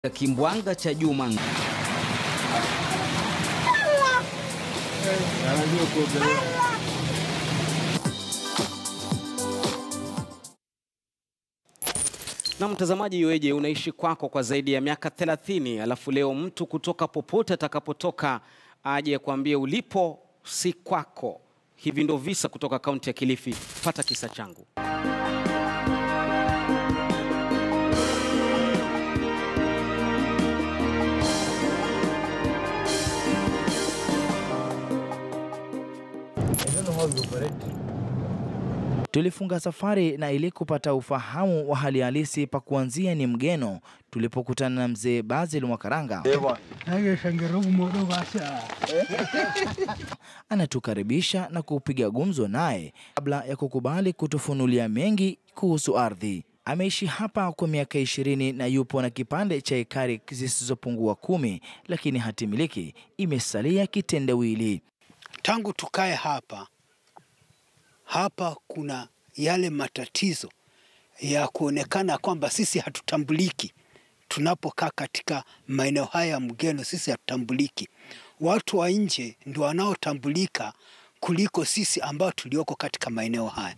Kimbwanga cha Juma na mtazamaji, iweje unaishi kwako kwa zaidi ya miaka 30 alafu leo mtu kutoka popote atakapotoka aje kuambia ulipo si kwako. Hivi ndo visa kutoka kaunti ya Kilifi. Pata kisa changu. Tulifunga safari na ili kupata ufahamu wa hali halisi pa kuanzia ni mgeno, tulipokutana na mzee Basil Mwakaranga anatukaribisha na kupiga gumzo naye kabla ya kukubali kutufunulia mengi kuhusu ardhi. Ameishi hapa kwa miaka ishirini na yupo na kipande cha ekari zisizopungua kumi, lakini hatimiliki imesalia kitendawili. Tangu tukae hapa hapa, kuna yale matatizo ya kuonekana kwamba sisi hatutambuliki. Tunapokaa katika maeneo haya ya mgeno, sisi hatutambuliki. Watu wa nje ndio wanaotambulika kuliko sisi ambao tulioko katika maeneo haya.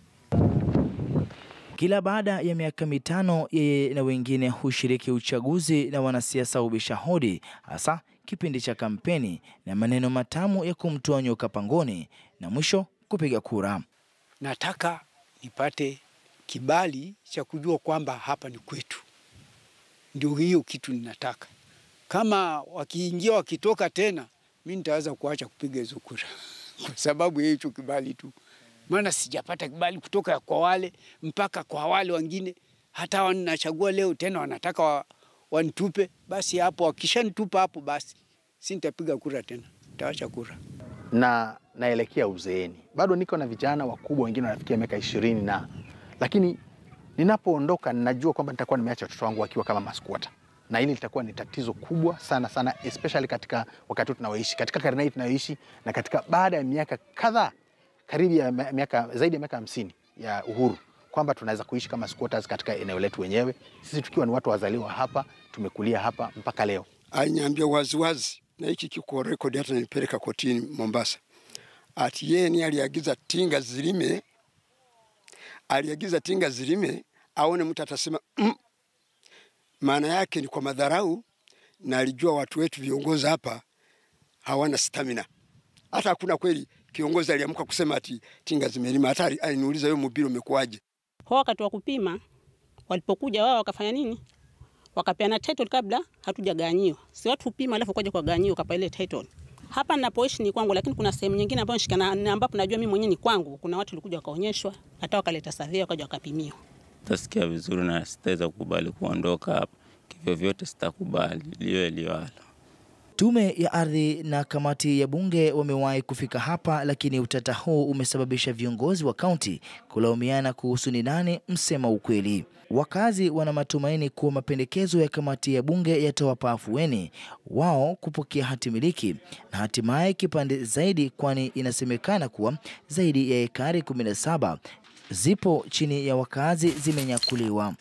Kila baada ya miaka mitano yeye na wengine hushiriki uchaguzi na wanasiasa hubisha hodi, hasa kipindi cha kampeni na maneno matamu ya kumtoa nyoka pangoni na mwisho kupiga kura. Nataka nipate kibali cha kujua kwamba hapa ni kwetu. Ndio hiyo kitu ninataka. Kama wakiingia wakitoka tena, mi nitaweza kuacha kupiga hizo kura kwa sababu ya hicho kibali tu, maana sijapata kibali kutoka kwa wale mpaka kwa wale wengine. Hata wanachagua leo tena wanataka wa, wanitupe. Basi hapo wakishanitupa hapo, basi si nitapiga kura tena, nitaacha kura na naelekea uzeeni, bado niko na vijana wakubwa, wengine wanafikia miaka ishirini na lakini ninapoondoka ninajua kwamba nitakuwa nimeacha watoto wangu wakiwa kama maskwota, na hili litakuwa ni tatizo kubwa sana sana, especially katika wakati huu tunaoishi, katika karne hii tunayoishi, na katika baada ya miaka kadhaa, karibu ya miaka zaidi ya miaka hamsini ya uhuru, kwamba tunaweza kuishi kama squatters katika eneo letu wenyewe, sisi tukiwa ni watu wazaliwa hapa, tumekulia hapa mpaka leo. Aliniambia waziwazi na hiki kiko rekodi, hata nilipeleka kotini Mombasa, ati yeye ni aliagiza tinga zilime, aliagiza tinga zilime, aone mtu atasema mm. Maana yake ni kwa madharau, na alijua watu wetu viongozi hapa hawana stamina. Hata hakuna kweli kiongozi aliamka kusema ati tinga zimelima. Hata aliniuliza wewe, mubiri umekuaje? Kwa wakati wa kupima walipokuja wao wakafanya nini? Wakapeana title kabla hatujagawanyiwa. Si watu hupima alafu kwaje kwa gawanyiwa kapa ile title. Hapa ninapoishi ni kwangu, lakini kuna sehemu nyingine ambayo nishikana ambapo najua mimi mwenyewe ni kwangu. Kuna watu walikuja wakaonyeshwa, hata wakaleta survey wakaja wakapimiwa. Tasikia vizuri na sitaweza kukubali kuondoka hapa. Kivyo vyote sitakubali liwe liwalo. Tume ya ardhi na kamati ya bunge wamewahi kufika hapa, lakini utata huu umesababisha viongozi wa kaunti kulaumiana kuhusu ni nani msema ukweli. Wakazi wana matumaini kuwa mapendekezo ya kamati ya bunge yatawapa afueni wao kupokea hati miliki na hatimaye kipande zaidi, kwani inasemekana kuwa zaidi ya ekari 17 zipo chini ya wakazi zimenyakuliwa.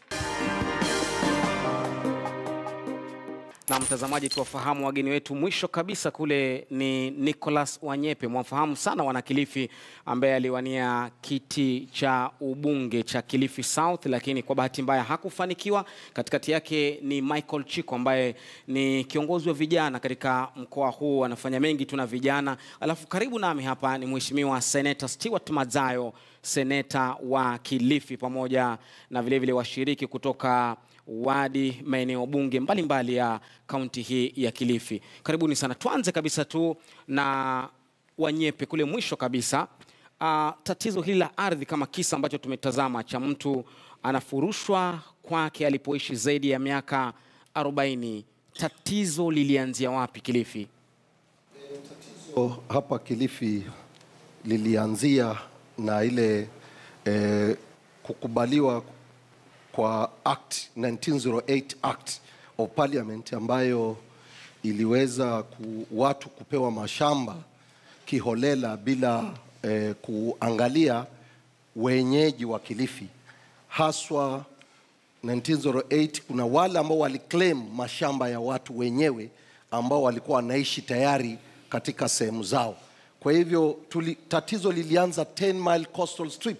Na mtazamaji, tuwafahamu wageni wetu. Mwisho kabisa kule ni Nicholas Wanyepe, mwamfahamu sana wana Kilifi, ambaye aliwania kiti cha ubunge cha Kilifi South, lakini kwa bahati mbaya hakufanikiwa. Katikati yake ni Michael Chiko ambaye ni kiongozi wa vijana katika mkoa huu, anafanya mengi tu na vijana. Alafu karibu nami hapa ni Mheshimiwa Seneta Stewart Madzayo, seneta wa Kilifi, pamoja na vilevile washiriki kutoka wadi maeneo bunge mbalimbali ya kaunti hii ya Kilifi. Karibuni sana. Tuanze kabisa tu na Wanyepe kule mwisho kabisa. Uh, tatizo hili la ardhi kama kisa ambacho tumetazama cha mtu anafurushwa kwake alipoishi zaidi ya miaka 40. Tatizo lilianzia wapi Kilifi? Tatizo hapa Kilifi lilianzia na ile eh, kukubaliwa kwa Act 1908 Act of Parliament ambayo iliweza ku, watu kupewa mashamba kiholela bila eh, kuangalia wenyeji wa Kilifi haswa 1908 kuna wale ambao waliclaim mashamba ya watu wenyewe ambao walikuwa wanaishi tayari katika sehemu zao. Kwa hivyo tuli, tatizo lilianza 10 mile coastal strip.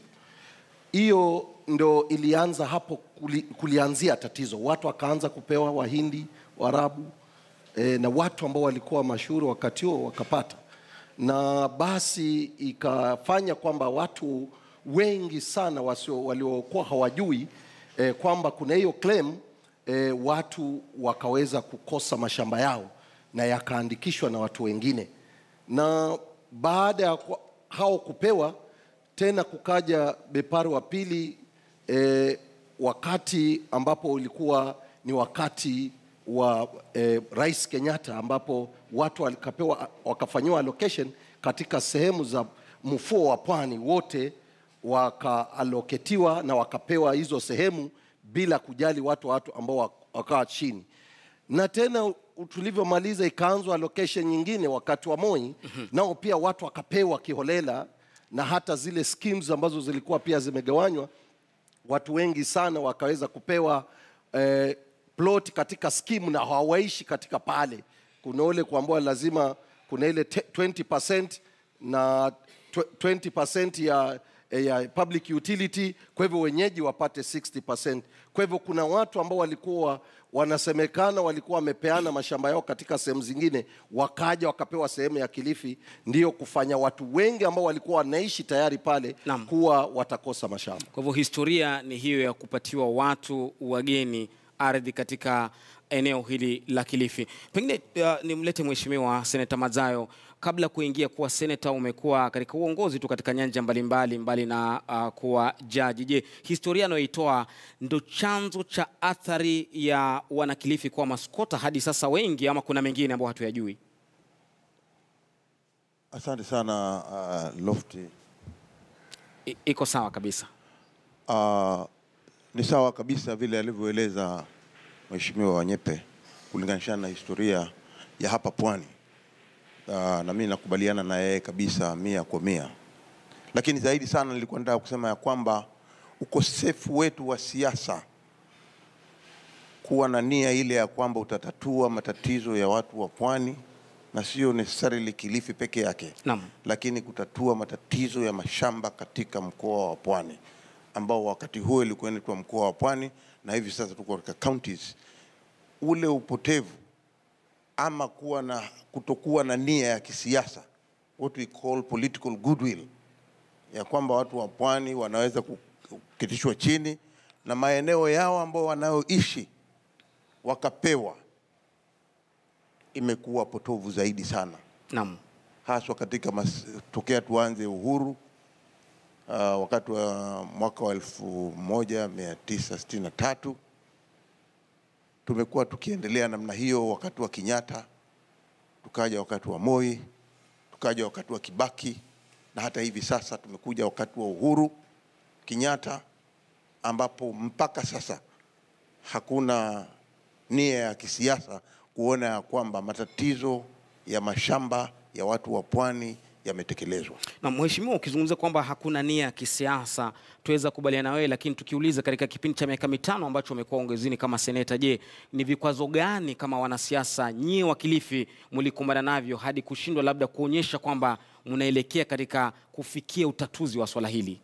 Hiyo ndo ilianza hapo kuli, kulianzia tatizo. Watu wakaanza kupewa Wahindi, Waarabu e, na watu ambao walikuwa mashuhuri wakati huo wakapata, na basi ikafanya kwamba watu wengi sana wasio waliokuwa hawajui e, kwamba kuna hiyo claim e, watu wakaweza kukosa mashamba yao na yakaandikishwa na watu wengine, na baada ya kwa- hao kupewa tena kukaja bepari wa pili e, wakati ambapo ulikuwa ni wakati wa e, Rais Kenyatta ambapo watu walikapewa wakafanyiwa allocation katika sehemu za mfuo wa pwani wote wakaaloketiwa na wakapewa hizo sehemu bila kujali watu watu ambao wak- wakawa chini na tena u- tulivyomaliza ikaanzwa allocation nyingine wakati wa Moi nao pia watu wakapewa kiholela na hata zile schemes ambazo zilikuwa pia zimegawanywa watu wengi sana wakaweza kupewa eh, plot katika skimu na hawaishi katika pale. Kuna ule kuambiwa lazima kuna ile te- 20% na tw- 20% ya, ya public utility, kwa hivyo wenyeji wapate 60%. Kwa hivyo kuna watu ambao walikuwa wanasemekana walikuwa wamepeana mashamba yao katika sehemu zingine, wakaja wakapewa sehemu ya Kilifi, ndio kufanya watu wengi ambao walikuwa wanaishi tayari pale Naam. kuwa watakosa mashamba. Kwa hivyo historia ni hiyo ya kupatiwa watu wageni ardhi katika eneo hili la Kilifi. Pengine uh, nimlete Mheshimiwa Seneta Madzayo, kabla kuingia kuwa seneta, umekuwa katika uongozi tu katika nyanja mbalimbali mbali na uh, kuwa jaji. Je, historia anayoitoa ndo chanzo cha athari ya wanakilifi kuwa maskota hadi sasa wengi, ama kuna mengine ambayo hatuyajui? Asante sana uh, Lofty. I, iko sawa kabisa. Uh, ni sawa kabisa vile alivyoeleza Mheshimiwa Wanyepe kulinganishana na historia ya hapa pwani. Uh, na mimi nakubaliana na yeye kabisa mia kwa mia, lakini zaidi sana nilikuwa nataka kusema ya kwamba ukosefu wetu wa siasa kuwa na nia ile ya kwamba utatatua matatizo ya watu wa pwani na sio necessarily Kilifi peke yake Naam. lakini kutatua matatizo ya mashamba katika mkoa wa Pwani ambao wakati huo ilikuwa inaitwa mkoa wa Pwani na hivi sasa tuko katika counties. Ule upotevu ama kuwa na kutokuwa na nia ya kisiasa, what we call political goodwill, ya kwamba watu wa Pwani wanaweza kuketishwa chini na maeneo yao ambao wanayoishi wakapewa, imekuwa potovu zaidi sana Naam. haswa katika mas, tokea tuanze uhuru uh, wakati wa mwaka wa elfu moja mia tisa sitini na tatu tumekuwa tukiendelea namna hiyo, wakati wa Kenyatta, tukaja wakati wa Moi, tukaja wakati wa Kibaki na hata hivi sasa tumekuja wakati wa Uhuru Kenyatta, ambapo mpaka sasa hakuna nia ya kisiasa kuona ya kwamba matatizo ya mashamba ya watu wa pwani yametekelezwa. Na mheshimiwa, ukizungumza kwamba hakuna nia ya kisiasa, tuweza kubaliana wewe, lakini tukiuliza katika kipindi cha miaka mitano ambacho umekuwa ongezini kama seneta, je, ni vikwazo gani kama wanasiasa nyie wa Kilifi mlikumbana navyo hadi kushindwa labda kuonyesha kwamba mnaelekea katika kufikia utatuzi wa swala hili?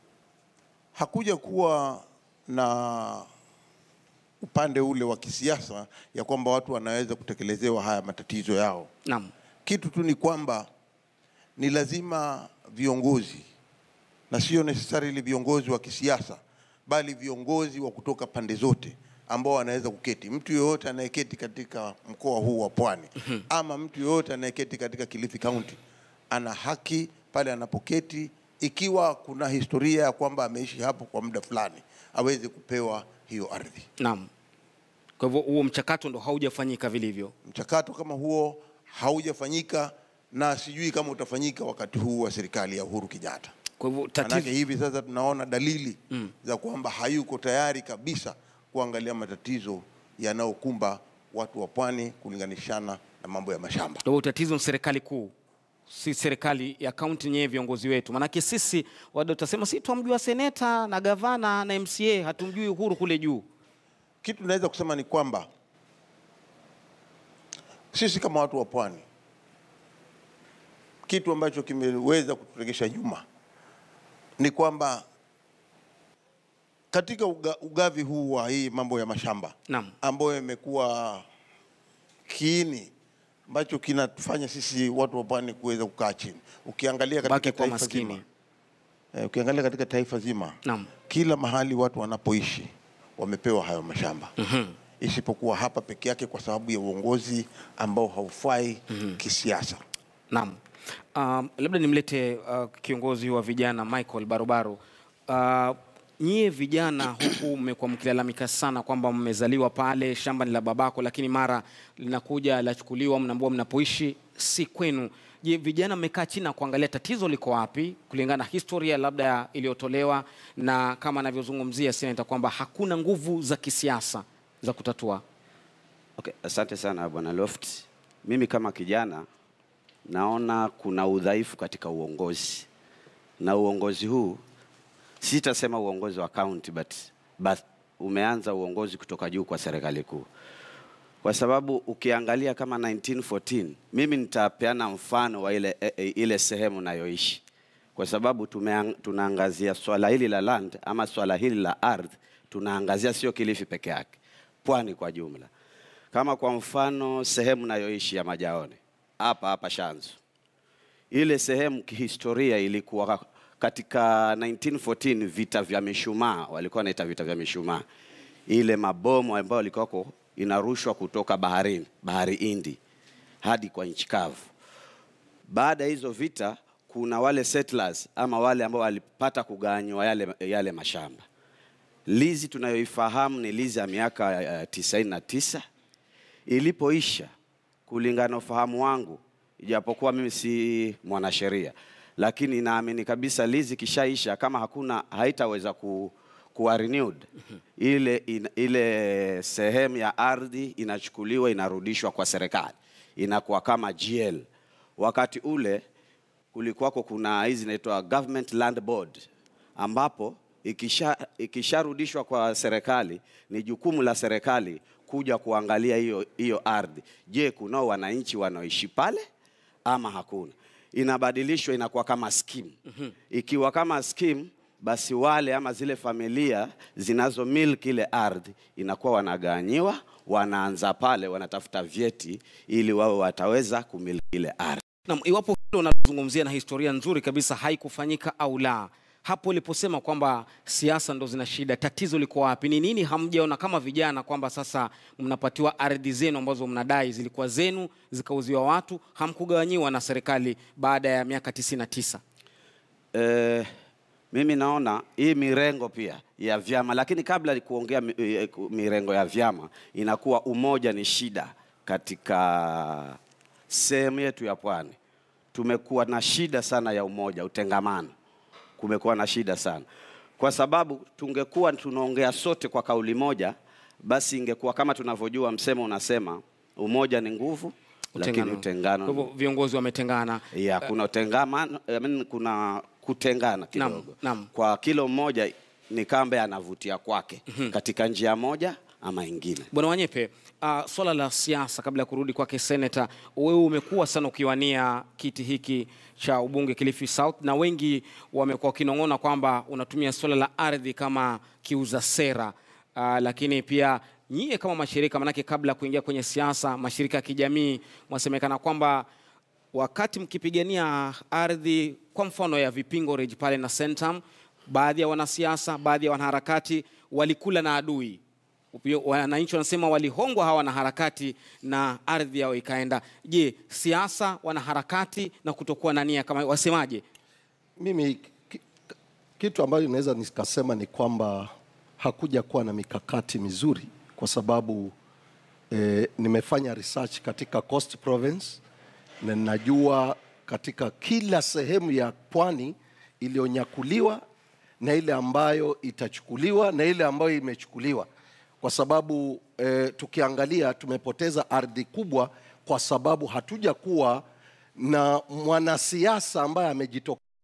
Hakuja kuwa na upande ule wa kisiasa ya kwamba watu wanaweza kutekelezewa haya matatizo yao. Naam. Kitu tu ni kwamba ni lazima viongozi na sio necessarily viongozi wa kisiasa, bali viongozi wa kutoka pande zote ambao wanaweza kuketi. Mtu yoyote anayeketi katika mkoa huu wa Pwani ama mtu yoyote anayeketi katika Kilifi County ana haki pale anapoketi, ikiwa kuna historia ya kwamba ameishi hapo kwa muda fulani, aweze kupewa hiyo ardhi. Naam. Kwa hivyo huo mchakato ndo haujafanyika vilivyo. Mchakato kama huo haujafanyika na sijui kama utafanyika wakati huu wa serikali ya Uhuru Kenyatta. Kwa hivyo Manake tatizo hivi sasa tunaona dalili Mm. za kwamba hayuko tayari kabisa kuangalia matatizo yanayokumba watu wa pwani kulinganishana na mambo ya mashamba. Kwa hivyo tatizo ni serikali kuu, si serikali ya kaunti yenyewe, viongozi wetu. Maanake sisi wada utasema si twamjua seneta na gavana na MCA, hatumjui Uhuru kule juu. kitu naweza kusema ni kwamba sisi kama watu wa pwani, kitu ambacho kimeweza kuturegesha nyuma ni kwamba katika uga, ugavi huu wa hii mambo ya mashamba Naam. ambayo imekuwa kiini ambacho kinatufanya sisi watu wa pwani kuweza kukaa chini. Ukiangalia katika Baki kwa taifa maskini. zima, eh, ukiangalia katika taifa zima Naam. kila mahali watu wanapoishi wamepewa hayo mashamba isipokuwa hapa peke yake kwa sababu ya uongozi ambao haufai kisiasa. Naam. Um, labda nimlete uh, kiongozi wa vijana Michael Barubaru. Uh, nyie vijana huku mmekuwa mkilalamika sana kwamba mmezaliwa pale, shamba ni la babako, lakini mara linakuja lachukuliwa, mnaambiwa mnapoishi si kwenu. Je, vijana mmekaa chini na kuangalia tatizo liko wapi kulingana na historia labda iliyotolewa na kama anavyozungumzia seneta kwamba hakuna nguvu za kisiasa za kutatua? Okay, asante sana Bwana Loft. Mimi kama kijana naona kuna udhaifu katika uongozi, na uongozi huu sitasema uongozi wa county but, but umeanza uongozi kutoka juu kwa serikali kuu, kwa sababu ukiangalia kama 1914 mimi nitapeana mfano wa ile, e, e, ile sehemu nayoishi kwa sababu tumeang, tunaangazia swala hili la land ama swala hili la ardhi, tunaangazia sio Kilifi peke yake, pwani kwa jumla. Kama kwa mfano sehemu nayoishi ya Majaone hapa hapa Shanzu, ile sehemu kihistoria ilikuwa katika 1914 vita vya mishumaa, walikuwa wanaita vita vya mishumaa, ile mabomu ambayo walikuwa inarushwa kutoka baharini, bahari Hindi hadi kwa nchi kavu. Baada ya hizo vita, kuna wale settlers ama wale ambao walipata kuganywa yale, yale mashamba. Lizi tunayoifahamu ni lizi ya miaka uh, tisaini na tisa ilipoisha, kulingana na ufahamu wangu, ijapokuwa mimi si mwanasheria, lakini naamini kabisa lizi kishaisha, kama hakuna haitaweza ku, kuwa renewed ile, in, ile sehemu ya ardhi inachukuliwa inarudishwa kwa serikali, inakuwa kama GL. Wakati ule kulikuwako kuna hizi inaitwa government land board ambapo ikisha ikisharudishwa kwa serikali ni jukumu la serikali kuja kuangalia hiyo hiyo ardhi. Je, kunao wananchi wanaoishi pale ama hakuna? Inabadilishwa inakuwa kama scheme. Ikiwa kama scheme, basi wale ama zile familia zinazo milk ile ardhi inakuwa wanagawanyiwa, wanaanza pale, wanatafuta vyeti ili wawe wataweza kumiliki ile ardhi. Naam, iwapo hilo unazungumzia na historia nzuri kabisa haikufanyika au la, hapo uliposema kwamba siasa ndo zina shida, tatizo liko wapi? Ni nini hamjaona kama vijana kwamba sasa mnapatiwa ardhi zenu ambazo mnadai zilikuwa zenu zikauziwa watu, hamkugawanyiwa na serikali baada ya miaka tisini na tisa? Eh, mimi naona hii mirengo pia ya vyama, lakini kabla ya kuongea mi- eh, ku- mirengo ya vyama, inakuwa umoja ni shida katika sehemu yetu ya pwani. Tumekuwa na shida sana ya umoja, utengamano, kumekuwa na shida sana, kwa sababu tungekuwa tunaongea sote kwa kauli moja, basi ingekuwa kama tunavyojua, msemo unasema umoja ni nguvu, lakini utengano Kwa ni hivyo viongozi wametengana. ya kuna utengamano, I mean, kuna kutengana kidogo. naam. Kwa kilo mmoja ni kambe anavutia kwake katika njia moja ama ingine. Bwana Wanyepe, uh, swala la siasa, kabla ya kurudi kwake seneta, wewe umekuwa sana ukiwania kiti hiki cha ubunge Kilifi South, na wengi wamekuwa wakinong'ona kwamba unatumia swala la ardhi kama kiuza sera uh, lakini pia nyie kama mashirika, manake kabla ya kuingia kwenye siasa, mashirika ya kijamii mwasemekana kwamba wakati mkipigania ardhi kwa mfano ya Vipingo Ridge pale na Centum, baadhi ya wanasiasa, baadhi ya wanaharakati walikula na adui. Upio- Wananchi wanasema walihongwa hawa wanaharakati na ardhi yao ikaenda. Je, siasa, wanaharakati na kutokuwa na nia kama wasemaje? Mimi ki- kitu ambayo naweza nikasema ni kwamba hakuja kuwa na mikakati mizuri kwa sababu eh, nimefanya research katika Coast Province na ninajua katika kila sehemu ya pwani iliyonyakuliwa na ile ambayo itachukuliwa na ile ambayo imechukuliwa, kwa sababu eh, tukiangalia tumepoteza ardhi kubwa kwa sababu hatuja kuwa na mwanasiasa ambaye amejitokeza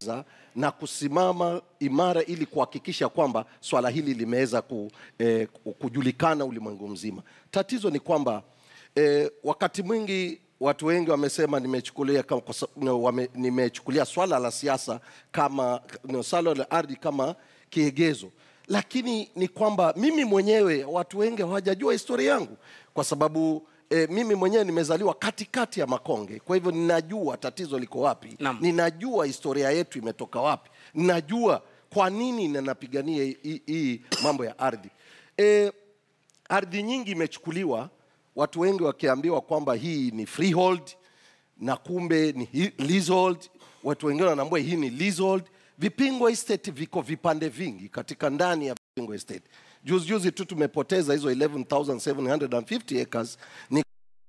za- na kusimama imara ili kuhakikisha kwamba swala hili limeweza ku, eh, kujulikana ulimwengu mzima. Tatizo ni kwamba eh, wakati mwingi watu wengi wamesema nimechukulia kama, kwa sa- no, wame, nimechukulia swala la siasa kama no, swala la ardhi kama kiegezo, lakini ni kwamba mimi mwenyewe watu wengi hawajajua historia yangu kwa sababu E, mimi mwenyewe nimezaliwa katikati ya Makonge, kwa hivyo ninajua tatizo liko wapi, Naam. ninajua historia yetu imetoka wapi, ninajua kwa nini ninapigania hii- hii mambo ya ardhi. E, ardhi nyingi imechukuliwa, watu wengi wakiambiwa kwamba hii ni freehold na kumbe ni hi- leasehold. Watu wengine wanaambia hii ni leasehold. Vipingo estate viko vipande vingi katika ndani ya Vipingo estate. Juzi juzi tu tumepoteza hizo 11750 acres ni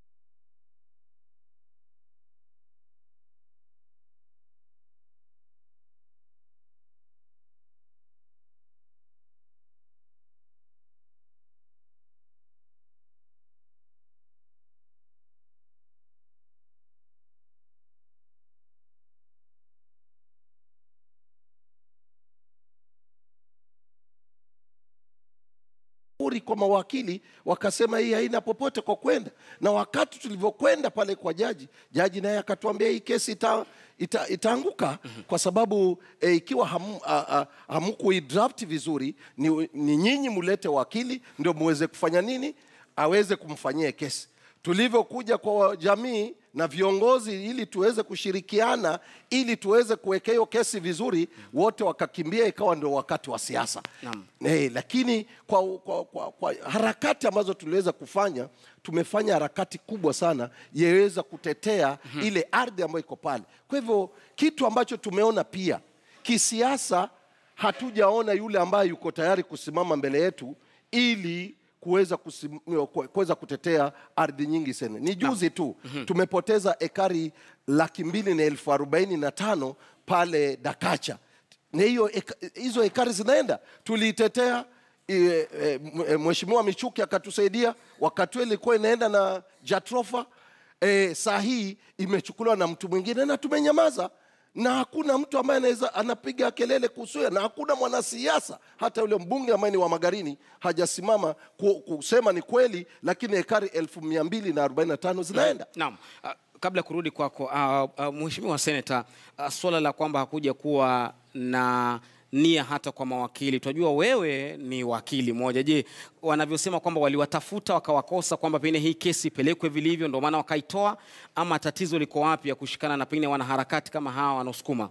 shauri kwa mawakili wakasema hii haina popote kwa kwenda, na wakati tulivyokwenda pale kwa jaji, jaji naye akatuambia hii kesi ita, ita, itaanguka kwa sababu e, ikiwa hamu, a, a, hamkuidraft vizuri, ni, ni nyinyi mulete wakili ndio muweze kufanya nini, aweze kumfanyia kesi tulivyokuja kwa jamii na viongozi ili tuweze kushirikiana ili tuweze kuweka hiyo kesi vizuri, wote wakakimbia, ikawa ndio wakati wa siasa. Naam. Eh, lakini kwa, kwa, kwa, kwa harakati ambazo tuliweza kufanya, tumefanya harakati kubwa sana yaweza kutetea ile ardhi ambayo iko pale. Kwa hivyo kitu ambacho tumeona pia kisiasa, hatujaona yule ambaye yuko tayari kusimama mbele yetu ili kuweza kusim- ku- kuweza kutetea ardhi nyingi sana. Ni juzi tu tumepoteza ekari laki mbili na elfu arobaini na tano pale Dakacha na hiyo eka- hizo ekari zinaenda tuliitetea e, e, m- mheshimiwa Michuki akatusaidia wakati huo ilikuwa inaenda na Jatrofa e, saa hii imechukuliwa na mtu mwingine na tumenyamaza na hakuna mtu ambaye anaweza anapiga kelele kuhusu hiyo, na hakuna mwanasiasa hata yule mbunge ambaye ni wa Magarini hajasimama ku, kusema ni kweli, lakini ekari elfu mia mbili na arobaini na tano zinaenda Naam. Uh, kabla ya kurudi kwako uh, uh, Mheshimiwa Seneta, uh, swala la kwamba hakuja kuwa na nia hata kwa mawakili, tunajua wewe ni wakili mmoja. Je, wanavyosema kwamba waliwatafuta wakawakosa, kwamba pengine hii kesi ipelekwe vilivyo, ndio maana wakaitoa, ama tatizo liko wapi ya kushikana na pengine wanaharakati kama hawa wanaosukuma?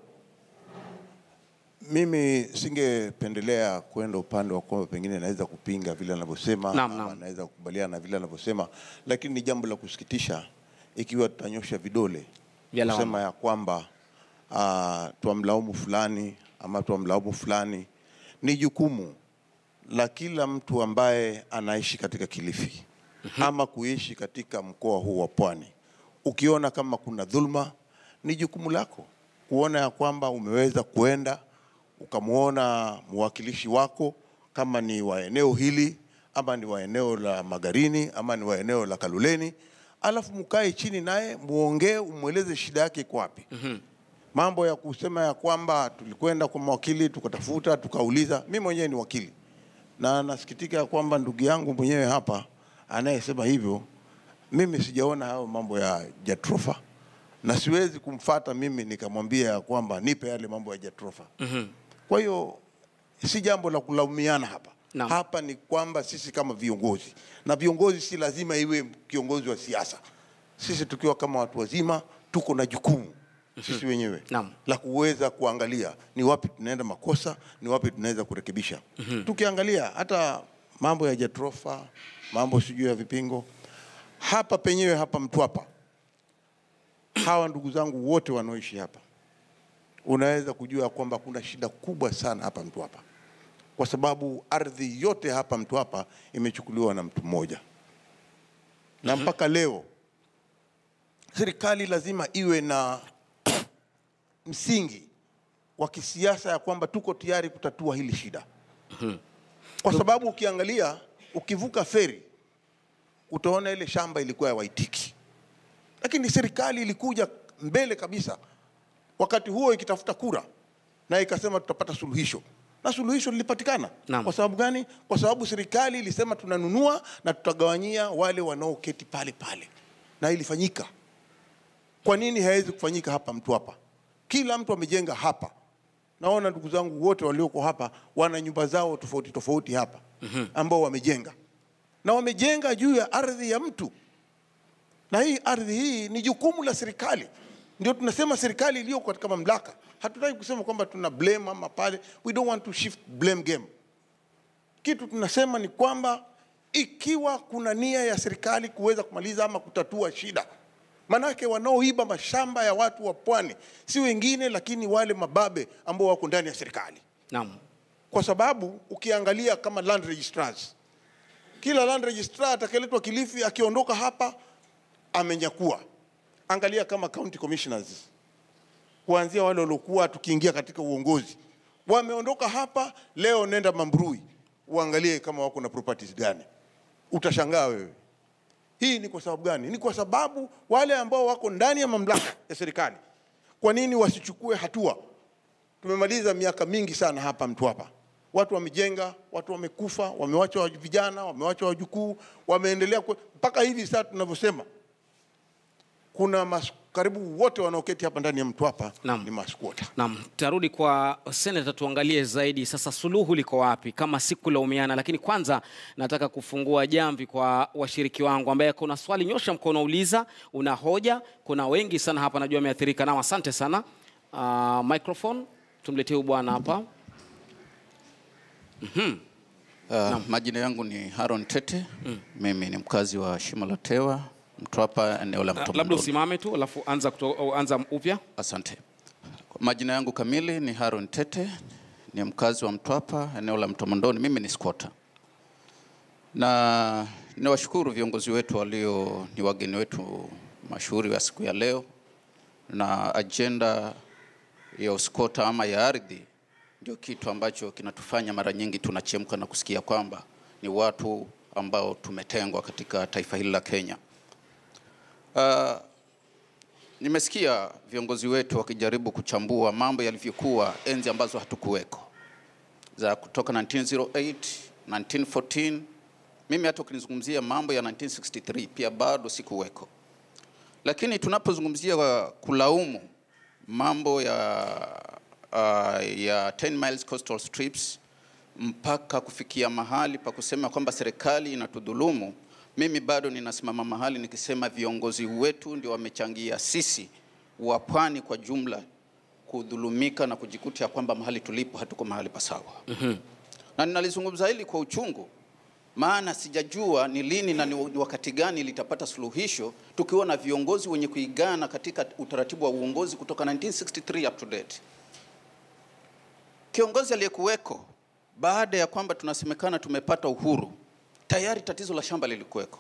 Mimi singependelea kwenda upande wa kwamba pengine naweza kupinga vile anavyosema Naam, ama naam. naweza kukubaliana na vile anavyosema, lakini ni jambo la kusikitisha ikiwa tutanyosha vidole Vya lawama. kusema ya kwamba uh, twamlaumu fulani ama twamlaumu fulani. Ni jukumu la kila mtu ambaye anaishi katika Kilifi ama kuishi katika mkoa huu wa Pwani. Ukiona kama kuna dhulma, ni jukumu lako kuona ya kwamba umeweza kuenda ukamwona mwakilishi wako kama ni wa eneo hili ama ni wa eneo la Magarini ama ni wa eneo la Kaluleni, alafu mkae chini naye muongee, umweleze shida yake iko wapi. Mambo ya kusema ya kwamba tulikwenda kwa mawakili tukatafuta tukauliza, mi mwenyewe ni wakili na nasikitika ya kwamba ndugu yangu mwenyewe hapa anayesema hivyo, mimi sijaona hayo mambo ya Jatrofa na siwezi kumfata mimi nikamwambia ya kwamba nipe yale mambo ya Jatrofa. Kwa hiyo si jambo la kulaumiana hapa. Naam. Hapa ni kwamba sisi kama viongozi, na viongozi si lazima iwe kiongozi wa siasa. Sisi tukiwa kama watu wazima tuko na jukumu sisi wenyewe Naam. la kuweza kuangalia ni wapi tunaenda makosa, ni wapi tunaweza kurekebisha. Tukiangalia hata mambo ya Jatrofa, mambo sijui ya vipingo hapa penyewe hapa Mtwapa, hawa ndugu zangu wote wanaoishi hapa, unaweza kujua kwamba kuna shida kubwa sana hapa Mtwapa, kwa sababu ardhi yote hapa Mtwapa imechukuliwa na mtu mmoja, na mpaka leo serikali lazima iwe na msingi wa kisiasa ya kwamba tuko tayari kutatua hili shida, kwa sababu ukiangalia, ukivuka feri utaona ile shamba ilikuwa ya Waitiki, lakini serikali ilikuja mbele kabisa wakati huo ikitafuta kura na ikasema tutapata suluhisho na suluhisho lilipatikana. Naam. Kwa sababu gani? Kwa sababu serikali ilisema tunanunua na tutagawanyia wale wanaoketi pale pale, na ilifanyika. Kwa nini haiwezi kufanyika hapa Mtwapa? Kila mtu amejenga hapa. Naona ndugu zangu wote walioko hapa wana nyumba zao tofauti tofauti hapa ambao wamejenga na wamejenga juu ya ardhi ya mtu, na hii ardhi hii ni jukumu la serikali. Ndio tunasema serikali iliyo katika mamlaka. Hatutaki kusema kwamba tuna blame ama pale, we don't want to shift blame game. Kitu tunasema ni kwamba ikiwa kuna nia ya serikali kuweza kumaliza ama kutatua shida, manake wanaoiba mashamba ya watu wa pwani si wengine, lakini wale mababe ambao wako ndani ya serikali, Naam. kwa sababu ukiangalia kama land registrars, kila land registrar atakayeletwa Kilifi akiondoka hapa amenyakua. Angalia kama county commissioners, kuanzia wale waliokuwa tukiingia katika uongozi wameondoka hapa leo, nenda Mambrui uangalie kama wako na properties gani, utashangaa wewe. Hii ni kwa sababu gani? Ni kwa sababu wale ambao wako ndani ya mamlaka ya serikali, kwa nini wasichukue hatua? Tumemaliza miaka mingi sana hapa Mtwapa, watu wamejenga, watu wamekufa, wamewacha wa- vijana, wamewacha wajukuu, wameendelea kwe- mpaka hivi sasa tunavyosema, kuna mas, karibu wote wanaoketi hapa ndani ya Mtwapa Naam. ni maskwota. Naam, tarudi kwa seneta tuangalie zaidi sasa suluhu liko wapi kama si kulaumiana. Lakini kwanza nataka kufungua jamvi kwa washiriki wangu, ambaye kuna swali nyosha mkono, uliza, una hoja. Kuna wengi sana hapa najua wameathirika nao, asante sana. Uh, microphone tumletee huyu bwana hapa. Uh, majina yangu ni Haron Tete. Mimi ni mkazi wa Shimo la Tewa, Mtwapa, eneo la Uh, labda Mtomondoni. usimame tu alafu anza, kuto, au anza upya. Asante. Majina yangu kamili ni Haron Tete, ni mkazi wa Mtwapa, eneo la Mtomondoni. Mimi ni squatter. Na niwashukuru viongozi wetu walio ni wageni wetu mashuhuri wa siku ya leo, na ajenda ya uskota ama ya ardhi ndio kitu ambacho kinatufanya mara nyingi tunachemka na kusikia kwamba ni watu ambao tumetengwa katika taifa hili la Kenya. Uh, nimesikia viongozi wetu wakijaribu kuchambua mambo yalivyokuwa enzi ambazo hatukuweko za kutoka 1908, 1914. Mimi hata ukinizungumzia mambo ya 1963 pia bado sikuweko, lakini tunapozungumzia uh, kulaumu mambo ya uh, ya 10 miles coastal strips mpaka kufikia mahali pa kusema kwamba serikali inatudhulumu, mimi bado ninasimama mahali nikisema viongozi wetu ndio wamechangia sisi wa pwani kwa jumla kudhulumika na kujikuta ya kwamba mahali tulipo hatuko mahali pasawa. Na ninalizungumza hili kwa uchungu, maana sijajua ni lini na ni ni wakati gani litapata suluhisho, tukiwa na viongozi wenye kuigana katika utaratibu wa uongozi kutoka 1963 up to date. Kiongozi aliyekuweko baada ya kwamba tunasemekana tumepata uhuru, tayari tatizo la shamba lilikuweko,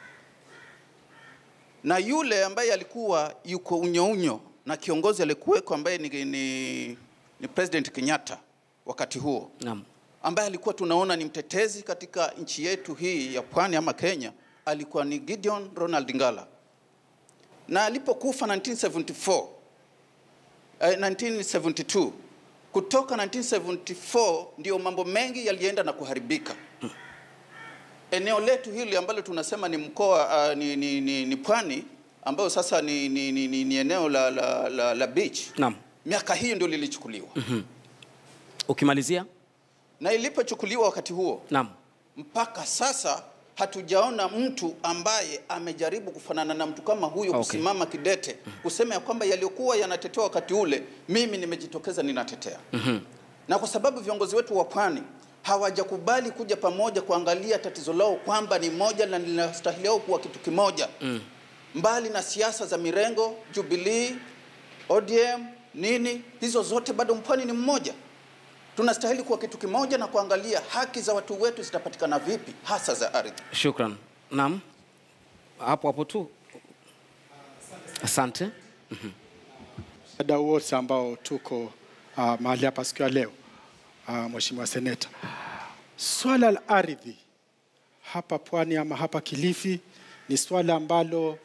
na yule ambaye alikuwa yuko unyounyo na kiongozi aliyekuweko ambaye ni, ni, ni President Kenyatta wakati huo Naam. ambaye alikuwa tunaona ni mtetezi katika nchi yetu hii ya pwani ama Kenya, alikuwa ni Gideon Ronald Ngala, na alipokufa 1974 eh, 1972 kutoka 1974 ndio mambo mengi yalienda na kuharibika. Eneo letu hili ambalo tunasema ni mkoa uh, ni, ni, ni, ni pwani ambayo sasa ni, ni, ni, ni, ni eneo la, la, la, la beach. Naam. Miaka hiyo ndio lilichukuliwa Ukimalizia. na ilipochukuliwa wakati huo Naam. mpaka sasa hatujaona mtu ambaye amejaribu kufanana na mtu kama huyo Okay. kusimama kidete kusema ya kwamba yaliyokuwa yanatetewa wakati ule, mimi nimejitokeza ninatetea. Na kwa sababu viongozi wetu wa pwani hawajakubali kuja pamoja kuangalia tatizo lao kwamba ni moja na linastahiliao kuwa kitu kimoja mbali na siasa za mirengo Jubilee, ODM nini, hizo zote bado mpwani ni mmoja. Tunastahili kuwa kitu kimoja na kuangalia haki za watu wetu zitapatikana vipi, hasa za ardhi. Shukran. Naam. Hapo hapo tu. Asante. wadau wote ambao tuko uh, mahali hapa siku ya leo uh, Mheshimiwa Seneta, swala la ardhi hapa pwani ama hapa Kilifi ni swala ambalo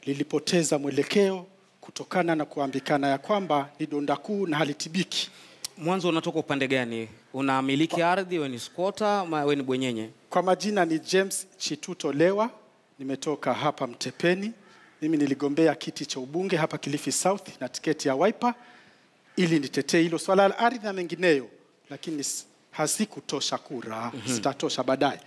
lilipoteza mwelekeo kutokana na kuambikana ya kwamba ni donda kuu na halitibiki. Mwanzo unatoka upande gani? Unamiliki ardhi, wewe ni squatter ama wewe ni bwenyenye? Kwa majina ni James Chituto Lewa, nimetoka hapa Mtepeni. Mimi niligombea kiti cha ubunge hapa Kilifi South na tiketi ya Wiper ili nitetee hilo swala la ardhi na mengineyo, lakini s- hazikutosha kura, Mhm. zitatosha baadaye.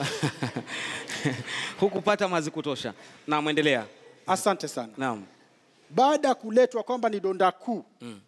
Hukupata mazi kutosha. Naam, endelea. Asante sana. Naam. Baada ya kuletwa kwamba ni donda kuu Mm.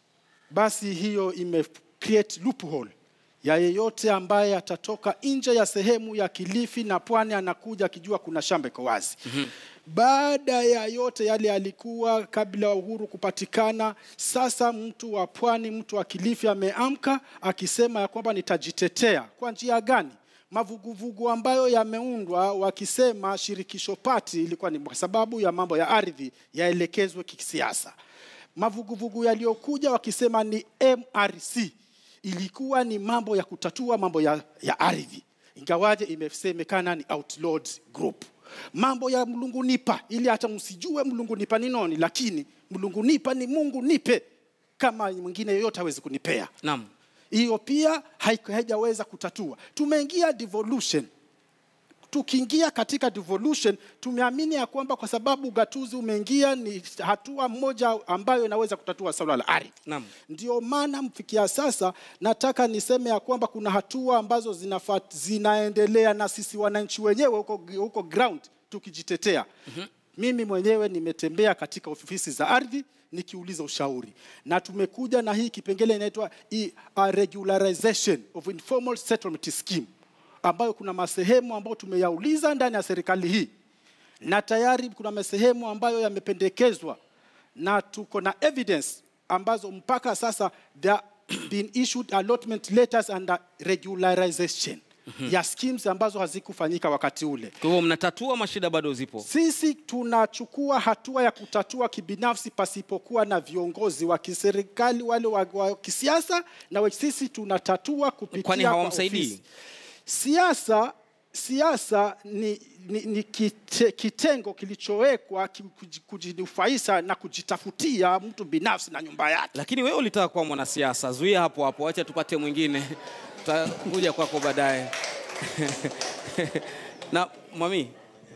basi hiyo ime create loophole ya yeyote ambaye atatoka nje ya sehemu ya Kilifi na Pwani anakuja akijua kuna shamba iko wazi. Baada ya yote yale yalikuwa kabla ya uhuru kupatikana, sasa mtu wa Pwani, mtu wa Kilifi ameamka akisema ya kwamba nitajitetea. Kwa njia gani? Mavuguvugu ambayo yameundwa wakisema shirikisho pati ilikuwa ni kwa sababu ya mambo ya ardhi yaelekezwe kisiasa. Mavuguvugu yaliyokuja wakisema ni MRC ilikuwa ni mambo ya kutatua mambo ya, ya ardhi, ingawaje imesemekana ni outlawed group. Mambo ya mlungunipa, ili hata msijue mlungunipa ni noni, lakini mlungunipa ni Mungu nipe, kama mwingine yoyote hawezi kunipea. Naam. Hiyo pia haik- haijaweza kutatua. Tumeingia devolution tukiingia katika devolution tumeamini ya kwamba kwa sababu ugatuzi umeingia ni hatua moja ambayo inaweza kutatua swala la ardhi. Naam. Ndio maana mfikia sasa nataka niseme ya kwamba kuna hatua ambazo zinafat, zinaendelea na sisi wananchi wenyewe huko, huko ground tukijitetea. Mhm. Mimi mwenyewe nimetembea katika ofisi za ardhi nikiuliza ushauri na tumekuja na hii kipengele inaitwa i- a regularization of informal settlement scheme ambayo kuna masehemu ambayo tumeyauliza ndani ya serikali hii na tayari kuna masehemu ambayo yamependekezwa na tuko na evidence ambazo mpaka sasa there been issued allotment letters under regularization Mhm. ya schemes ambazo hazikufanyika wakati ule. Kwa hivyo mnatatua mashida bado zipo. Sisi tunachukua hatua ya kutatua kibinafsi pasipokuwa na viongozi wa kiserikali wale wa, wa kisiasa, na we- sisi tunatatua kupitia Kwani kwa hawamsaidii? ofisi. Siasa siasa ni, ni, ni kite, kitengo kilichowekwa ki- kuji- kujinufaisha na kujitafutia mtu binafsi na nyumba yake. Lakini wewe ulitaka kuwa mwanasiasa, zuia hapo hapo, acha tupate mwingine, tutakuja kwako baadaye. na mwami,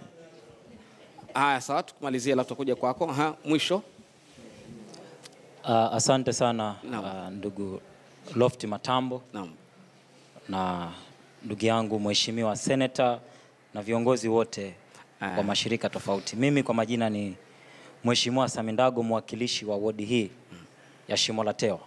haya sawa, tukumalizie, alafu tutakuja kwako. Aha, mwisho Uh, asante sana uh, ndugu Lofty Matambo Naam. na ndugu yangu mheshimiwa seneta na viongozi wote wa mashirika tofauti. Mimi kwa majina ni Mheshimiwa Samindago, mwakilishi wa wodi hii ya Shimo la Tewa.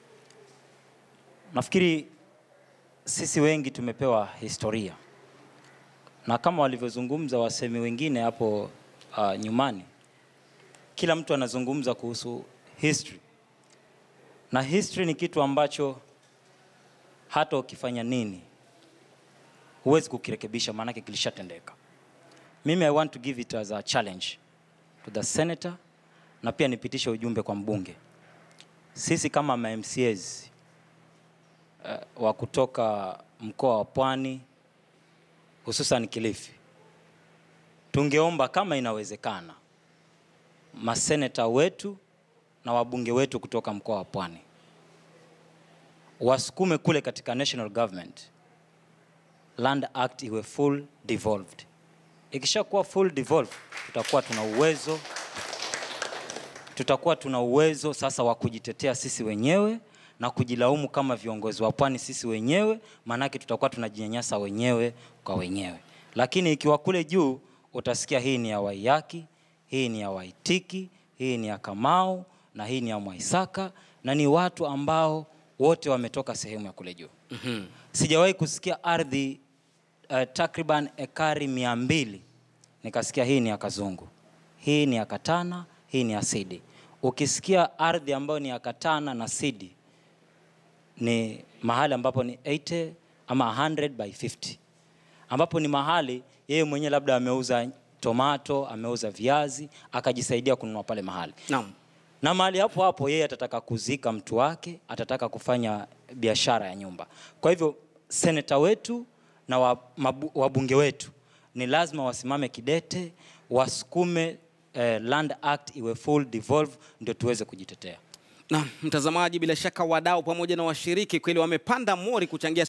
Nafikiri sisi wengi tumepewa historia na kama walivyozungumza wasemi wengine hapo uh, nyumani, kila mtu anazungumza kuhusu history na history ni kitu ambacho hata ukifanya nini huwezi kukirekebisha, maanake kilishatendeka. Mimi I want to give it as a challenge to the senator na pia nipitishe ujumbe kwa mbunge. Sisi kama ma MCAs uh, wa kutoka mkoa wa Pwani hususan Kilifi, tungeomba kama inawezekana maseneta wetu na wabunge wetu kutoka mkoa wa Pwani wasukume kule katika national government Land Act iwe full devolved. Ikishakuwa full devolved, tutakuwa tuna uwezo tutakuwa tuna uwezo sasa wa kujitetea sisi wenyewe na kujilaumu kama viongozi wa pwani sisi wenyewe, maanake tutakuwa tunajinyanyasa wenyewe kwa wenyewe. Lakini ikiwa kule juu utasikia hii ni ya Waiyaki, hii ni ya Waitiki, hii ni ya Kamau na hii ni ya Mwaisaka, na ni watu ambao wote wametoka sehemu ya kule juu. Mhm. Sijawahi kusikia ardhi uh, takriban ekari mia mbili nikasikia hii ni ya Kazungu, hii ni ya Katana, hii ni ya Sidi. Ukisikia ardhi ambayo ni ya Katana na Sidi ni mahali ambapo ni 80 ama 100 by 50, ambapo ni mahali yeye mwenyewe labda ameuza tomato, ameuza viazi, akajisaidia kununua pale mahali Naam. na mahali hapo hapo yeye atataka kuzika mtu wake, atataka kufanya biashara ya nyumba. Kwa hivyo seneta wetu na wa- mabu- wabunge wetu ni lazima wasimame kidete, wasukume eh, Land Act iwe full devolve, ndio tuweze kujitetea. Na mtazamaji, bila shaka wadau pamoja na washiriki kweli wamepanda mori kuchangia